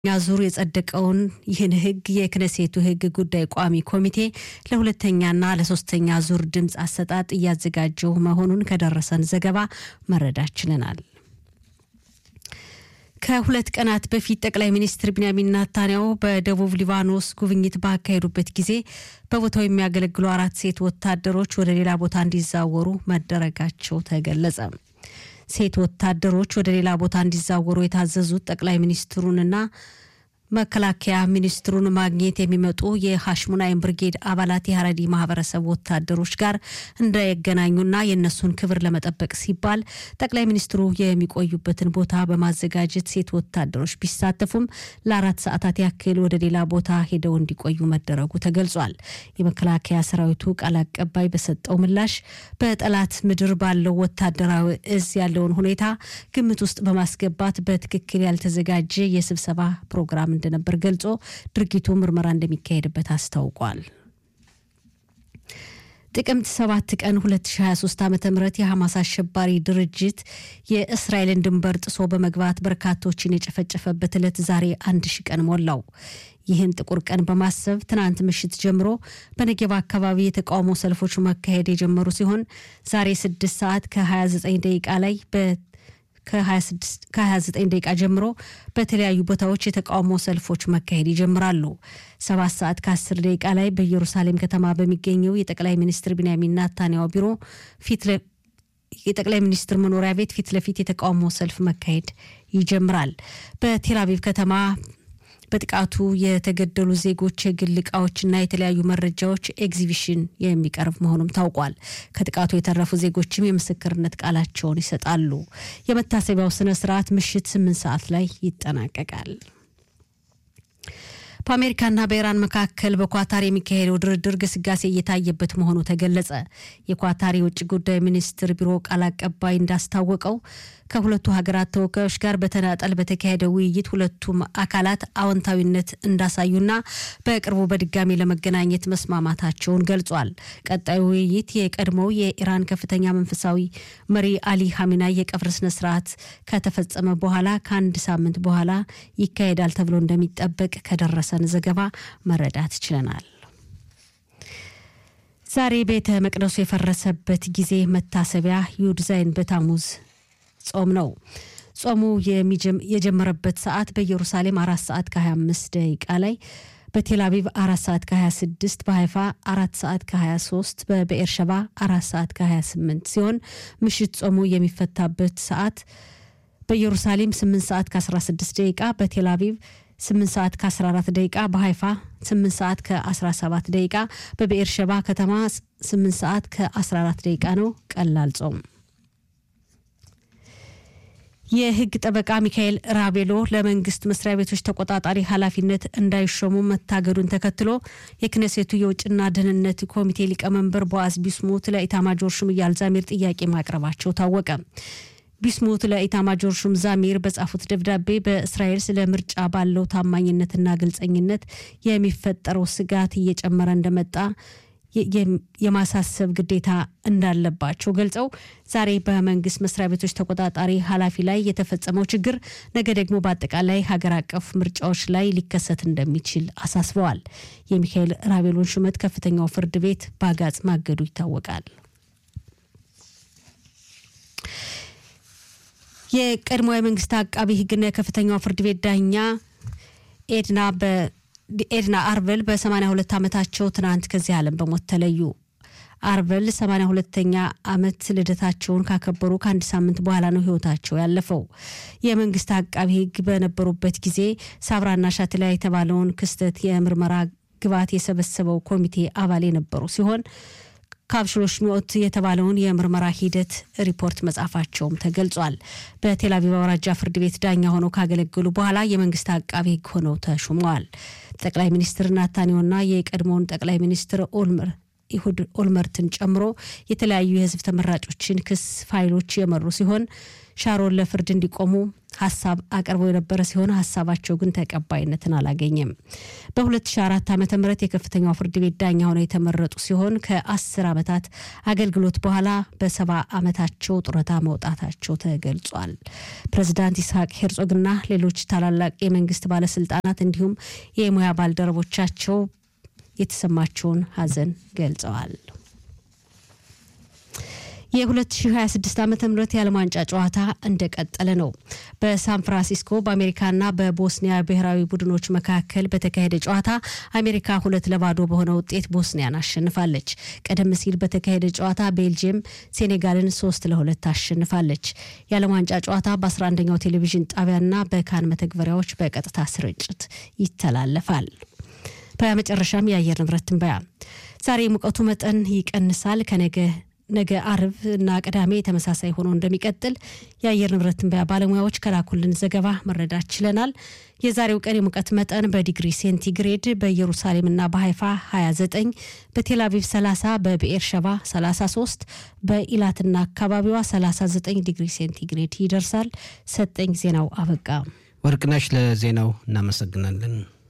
ኛ ዙር የጸደቀውን ይህን ህግ የክነሴቱ ህግ ጉዳይ ቋሚ ኮሚቴ ለሁለተኛና ለሶስተኛ ዙር ድምፅ አሰጣጥ እያዘጋጀው መሆኑን ከደረሰን ዘገባ መረዳት ችለናል። ከሁለት ቀናት በፊት ጠቅላይ ሚኒስትር ቢንያሚን ናታንያሁ በደቡብ ሊባኖስ ጉብኝት ባካሄዱበት ጊዜ በቦታው የሚያገለግሉ አራት ሴት ወታደሮች ወደ ሌላ ቦታ እንዲዛወሩ መደረጋቸው ተገለጸ። ሴት ወታደሮች ወደ ሌላ ቦታ እንዲዛወሩ የታዘዙት ጠቅላይ ሚኒስትሩንና መከላከያ ሚኒስትሩን ማግኘት የሚመጡ የሐሽሙናይም ብርጌድ አባላት የሀረዲ ማህበረሰብ ወታደሮች ጋር እንዳይገናኙና የእነሱን ክብር ለመጠበቅ ሲባል ጠቅላይ ሚኒስትሩ የሚቆዩበትን ቦታ በማዘጋጀት ሴት ወታደሮች ቢሳተፉም ለአራት ሰዓታት ያክል ወደ ሌላ ቦታ ሄደው እንዲቆዩ መደረጉ ተገልጿል። የመከላከያ ሰራዊቱ ቃል አቀባይ በሰጠው ምላሽ በጠላት ምድር ባለው ወታደራዊ እዝ ያለውን ሁኔታ ግምት ውስጥ በማስገባት በትክክል ያልተዘጋጀ የስብሰባ ፕሮግራም እንደነበር ገልጾ ድርጊቱ ምርመራ እንደሚካሄድበት አስታውቋል። ጥቅምት 7 ቀን 2023 ዓ ም የሐማስ አሸባሪ ድርጅት የእስራኤልን ድንበር ጥሶ በመግባት በርካቶችን የጨፈጨፈበት ዕለት ዛሬ አንድ ሺ ቀን ሞላው። ይህን ጥቁር ቀን በማሰብ ትናንት ምሽት ጀምሮ በነጌባ አካባቢ የተቃውሞ ሰልፎች መካሄድ የጀመሩ ሲሆን ዛሬ 6 ሰዓት ከ29 ደቂቃ ላይ ከ29 ደቂቃ ጀምሮ በተለያዩ ቦታዎች የተቃውሞ ሰልፎች መካሄድ ይጀምራሉ። ሰባት ሰዓት ከ10 ደቂቃ ላይ በኢየሩሳሌም ከተማ በሚገኘው የጠቅላይ ሚኒስትር ቢንያሚን ናታንያሁ ቢሮ ፊት የጠቅላይ ሚኒስትር መኖሪያ ቤት ፊት ለፊት የተቃውሞ ሰልፍ መካሄድ ይጀምራል። በቴል አቪቭ ከተማ በጥቃቱ የተገደሉ ዜጎች የግል እቃዎችና የተለያዩ መረጃዎች ኤግዚቢሽን የሚቀርብ መሆኑም ታውቋል። ከጥቃቱ የተረፉ ዜጎችም የምስክርነት ቃላቸውን ይሰጣሉ። የመታሰቢያው ስነ ስርዓት ምሽት ስምንት ሰዓት ላይ ይጠናቀቃል። በአሜሪካና በኢራን መካከል በኳታር የሚካሄደው ድርድር ግስጋሴ እየታየበት መሆኑ ተገለጸ። የኳታር የውጭ ጉዳይ ሚኒስትር ቢሮ ቃል አቀባይ እንዳስታወቀው ከሁለቱ ሀገራት ተወካዮች ጋር በተናጠል በተካሄደ ውይይት ሁለቱም አካላት አዎንታዊነት እንዳሳዩና በቅርቡ በድጋሚ ለመገናኘት መስማማታቸውን ገልጿል። ቀጣዩ ውይይት የቀድሞው የኢራን ከፍተኛ መንፈሳዊ መሪ አሊ ሀሚናይ የቀብር ስነ ስርዓት ከተፈጸመ በኋላ ከአንድ ሳምንት በኋላ ይካሄዳል ተብሎ እንደሚጠበቅ ከደረሰን ዘገባ መረዳት ችለናል። ዛሬ ቤተ መቅደሱ የፈረሰበት ጊዜ መታሰቢያ ዩድዛይን በታሙዝ ጾም ነው። ጾሙ የጀመረበት ሰዓት በኢየሩሳሌም አራት ሰዓት ከ25 ደቂቃ ላይ በቴል አቪቭ አራት ሰዓት ከ26 በሀይፋ አራት ሰዓት ከ23 በብኤርሸባ አራት ሰዓት ከ28 ሲሆን ምሽት ጾሙ የሚፈታበት ሰዓት በኢየሩሳሌም 8 ሰዓት ከ16 ደቂቃ በቴል አቪቭ 8 ሰዓት ከ14 ደቂቃ በሀይፋ 8 ሰዓት ከ17 ደቂቃ በብኤርሸባ ከተማ 8 ሰዓት ከ14 ደቂቃ ነው ቀላል ጾም። የሕግ ጠበቃ ሚካኤል ራቤሎ ለመንግስት መስሪያ ቤቶች ተቆጣጣሪ ኃላፊነት እንዳይሾሙ መታገዱን ተከትሎ የክነሴቱ የውጭና ደህንነት ኮሚቴ ሊቀመንበር ቦአዝ ቢስሙት ለኢታማጆር ሹም ኢያል ዛሚር ጥያቄ ማቅረባቸው ታወቀ። ቢስሙት ለኢታማጆር ሹም ዛሚር በጻፉት ደብዳቤ በእስራኤል ስለ ምርጫ ባለው ታማኝነትና ግልጸኝነት የሚፈጠረው ስጋት እየጨመረ እንደመጣ የማሳሰብ ግዴታ እንዳለባቸው ገልጸው ዛሬ በመንግስት መስሪያ ቤቶች ተቆጣጣሪ ኃላፊ ላይ የተፈጸመው ችግር ነገ ደግሞ በአጠቃላይ ሀገር አቀፍ ምርጫዎች ላይ ሊከሰት እንደሚችል አሳስበዋል። የሚካኤል ራቤሎን ሹመት ከፍተኛው ፍርድ ቤት በአጋጽ ማገዱ ይታወቃል። የቀድሞ የመንግስት አቃቢ ሕግና የከፍተኛው ፍርድ ቤት ዳኛ ኤድና ኤድና አርቨል በ82 ዓመታቸው ትናንት ከዚህ ዓለም በሞት ተለዩ። አርቨል 82ኛ ዓመት ልደታቸውን ካከበሩ ከአንድ ሳምንት በኋላ ነው ህይወታቸው ያለፈው። የመንግስት አቃቢ ህግ በነበሩበት ጊዜ ሳብራና ሻትላ የተባለውን ክስተት የምርመራ ግብዓት የሰበሰበው ኮሚቴ አባል የነበሩ ሲሆን ካብሽሎሽ ሚኦት የተባለውን የምርመራ ሂደት ሪፖርት መጻፋቸውም ተገልጿል። በቴል አቪቭ አውራጃ ፍርድ ቤት ዳኛ ሆነው ካገለገሉ በኋላ የመንግስት አቃቤ ህግ ሆነው ተሹመዋል። ጠቅላይ ሚኒስትር ናታንያሁና የቀድሞውን ጠቅላይ ሚኒስትር ኦልመር ኢሁድ ኦልመርትን ጨምሮ የተለያዩ የህዝብ ተመራጮችን ክስ ፋይሎች የመሩ ሲሆን ሻሮን ለፍርድ እንዲቆሙ ሀሳብ አቅርበው የነበረ ሲሆን ሀሳባቸው ግን ተቀባይነትን አላገኘም። በ2004 ዓ ም የከፍተኛው ፍርድ ቤት ዳኛ ሆነው የተመረጡ ሲሆን ከ10 ዓመታት አገልግሎት በኋላ በሰባ ዓመታቸው ጡረታ መውጣታቸው ተገልጿል። ፕሬዚዳንት ይስሐቅ ሄርጾግና ሌሎች ታላላቅ የመንግስት ባለስልጣናት እንዲሁም የሙያ ባልደረቦቻቸው የተሰማቸውን ሀዘን ገልጸዋል። የ2026 ዓ ም የዓለም ዋንጫ ጨዋታ እንደቀጠለ ነው። በሳን ፍራንሲስኮ በአሜሪካና በቦስኒያ ብሔራዊ ቡድኖች መካከል በተካሄደ ጨዋታ አሜሪካ ሁለት ለባዶ በሆነ ውጤት ቦስኒያን አሸንፋለች። ቀደም ሲል በተካሄደ ጨዋታ ቤልጅየም ሴኔጋልን ሶስት ለሁለት አሸንፋለች። የዓለም ዋንጫ ጨዋታ በ11ኛው ቴሌቪዥን ጣቢያና በካን መተግበሪያዎች በቀጥታ ስርጭት ይተላለፋል። በመጨረሻም የአየር ንብረት ትንበያ ዛሬ የሙቀቱ መጠን ይቀንሳል ከነገ ነገ አርብ እና ቅዳሜ ተመሳሳይ ሆኖ እንደሚቀጥል የአየር ንብረት ትንበያ ባለሙያዎች ከላኩልን ዘገባ መረዳት ችለናል። የዛሬው ቀን የሙቀት መጠን በዲግሪ ሴንቲግሬድ በኢየሩሳሌምና በሀይፋ 29፣ በቴል አቪቭ 30፣ በብኤር ሸባ 33፣ በኢላትና አካባቢዋ 39 ዲግሪ ሴንቲግሬድ ይደርሳል። ሰጠኝ ዜናው አበቃ። ወርቅነሽ ለዜናው እናመሰግናለን።